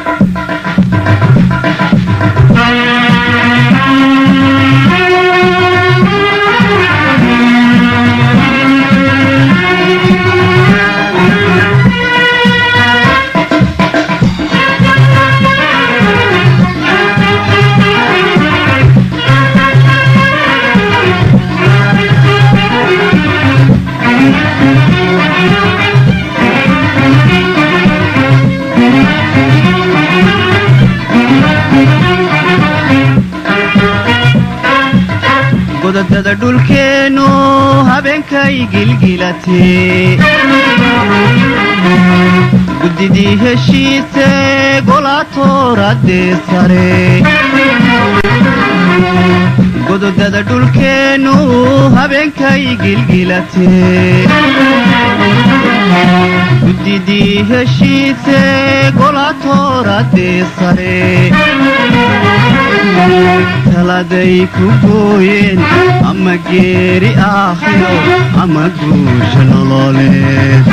godadada dhulkeennu habeenkay gilgilatee guddidii heshiise golaatooradee sare gododada dhulkeennu habeenkay gilgilatee guddidii heshiise golaatooradee sare taladay ku gooyeen ama geeri aakhiro ama guusha nololeed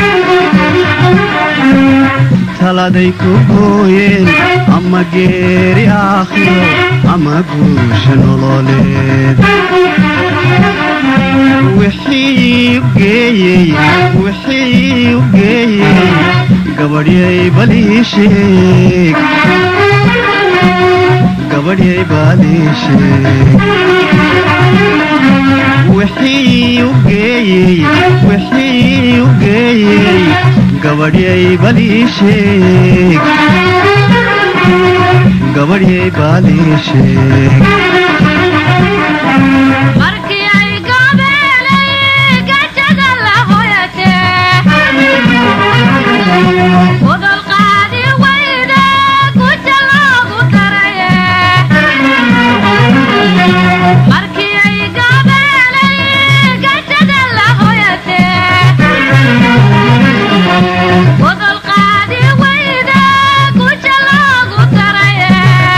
taladay ku gooyeen ama geeri aakhiro ama guusha nololeed wixii u geeyey wixii u geeyey gabadhyay balii sheeg gabadhyay baaliisheeg wixii u geeyey wixii u geeyey gabadhyay baliisheeg gabadhyay baaliisheeg markii ay goobeelay gajada la hoyatee udol qaadi wayda guja loogu daraye markii ay goobeelay gajada la hoyatee udol qaadi wayda guja loogu daraye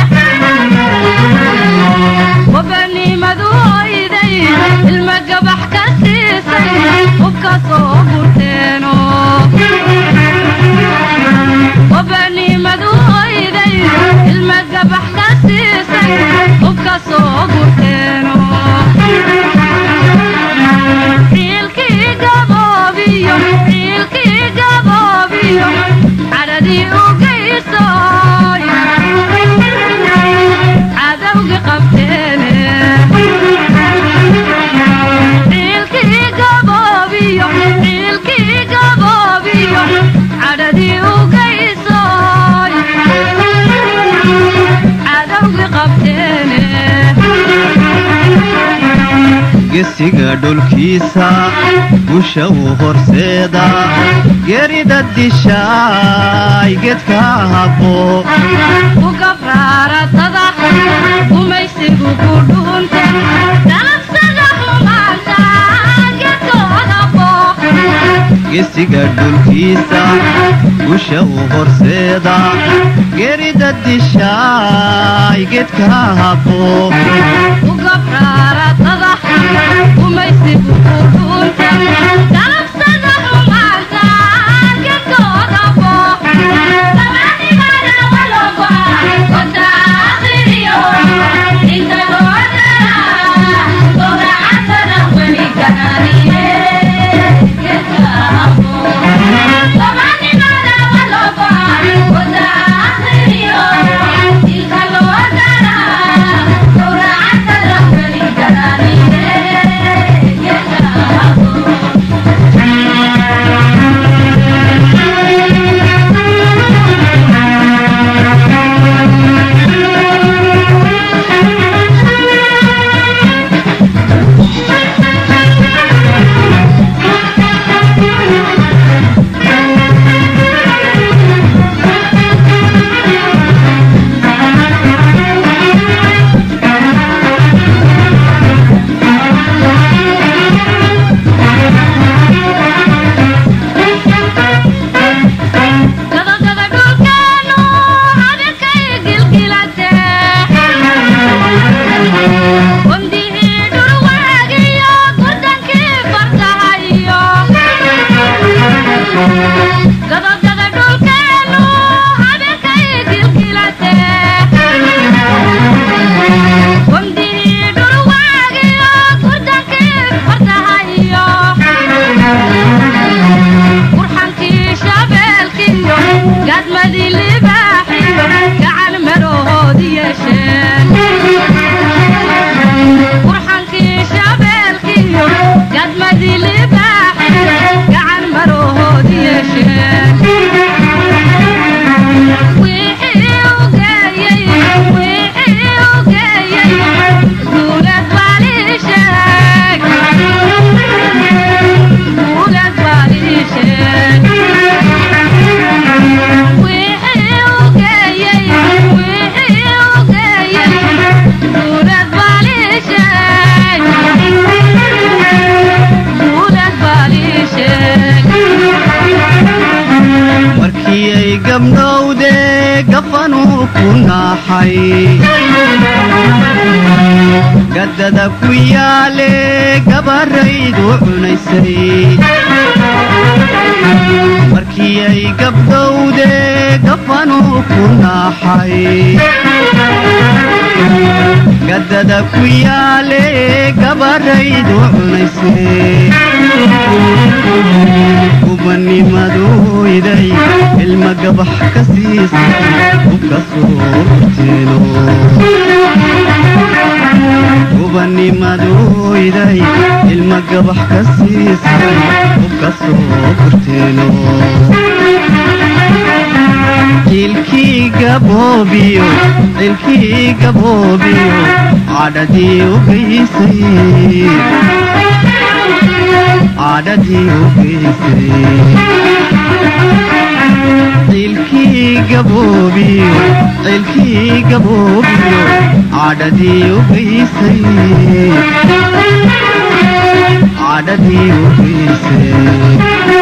wabanimadu oyday ilma gabax ka siisay hubka soo gurteeno wabanimadu oyday ilma gabax ka siisay hubka soo gurteeno ciilkii gaboobiyo ciilkii gaboobiyo cadhadii u geysoy cadawgi qabteene ciilkii gaboobiyo ciilkii gaboobiyo cadhadii u geysoy cadawgi qabteene gesiga dhulkiisa gusha uu horseeda gerida dishaay gedka habbo ugabraaratada gumaysigu ku dhuunte dalabsada xumaanta gedkooda booq gesiga dhulkiisa gusha uu horseeda gerida dishaay gedka habbo ugabraaratada gumaysigu ku dhuunte dalabsada xumaanta gedkooda booq Yeah. gafanuu ku naaxay gaddada ku yaale gabaraydu cunaysay markii ay gabdhowde gafanuu ku naaxay gaddada ku yaale gabaraydu cunaysay gubanimaduyday ilma gabax ka siisay ubka soo horteeno gubanimaduyday ilma gabax ka siisay ubka soo horteeno cilkii gaboobiyo cilkii gaboobiyo cadhadii u geysay cadhadii u geysay cilkii gaboobiyo cilkii gaboobiyo cadhadii u geysay cadhadii u geysay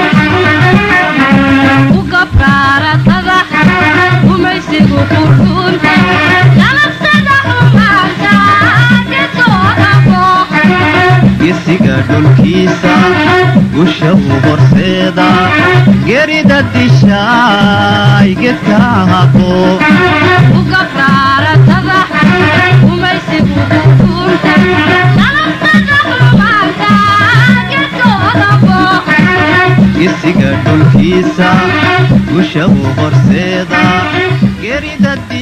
u gabraaratada gumaysigu qurxuunta nabsada xumaanta gedoodabo gesiga dhulkiisa gusha u horseeda gerida dishaay gedka haqo u gabraaratada gumaysigu qurxuunta nabsada xumaanta gedoodabo gesiga dhulkiisa gusha u horseeda gerida